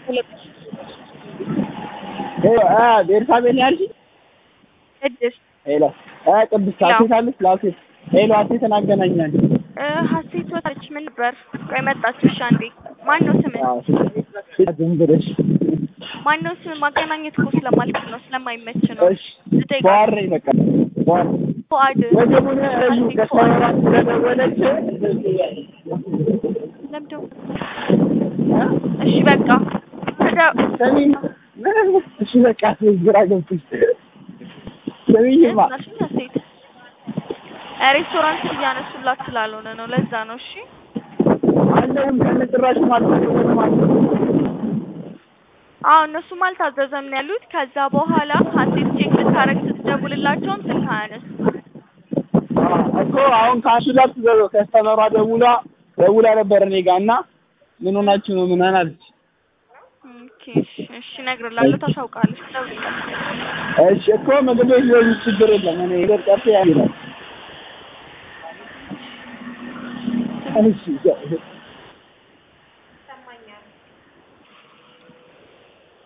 ቤርሳቤን ያልሽኝ ቅድስት ሄሎ ቅድስት ሀሴት አለች ለሀሴት ሄሎ ሀሴትን አገናኛል ሀሴት ወጣች። ምን ነበር? ቆይ መጣች። እሺ አንዴ ማን ነው ስምህ? ዝም ብለሽ ማን ነው ስምህ? ማገናኘት እኮ ስለማልችል ነው ስለማይመች ነው። እሺ በኋር ነኝ በቃ በኋር ፉአድ ወጀቡን እዩ ከሰራ ስለደወለች ለምደው እሺ በቃ ሰሚ እሺ በቃ ግራ ገብቶሽ ሰሚኝማ ናልሽኝ ሀሴት ሬስቶራንት እያነሱላት ስላልሆነ ነው። ለዛ ነው። እሺ አለውን ከነጭራሽ ማለት ነው ማለት ነው አዎ እነሱም አልታዘዘም ነው ያሉት። ከዛ በኋላ ሀሴት ቼክ ልታረግ ስትደውልላቸውም ስልክ አያነሱ እኮ አሁን ከአንዱ ጋር ትዘው ከስተመሯ ደውላ ደውላ ነበር እኔ ጋር እና ምን ሆናችሁ ነው ምናምን አለች። ኦኬ እሺ እሺ እነግርላለሁ። ታሳውቃለች። ደውልላት። እሺ እኮ ምግብ ቤት ሊሆን ችግር የለም እኔ ነገር ቀርቶ ያለው እሺ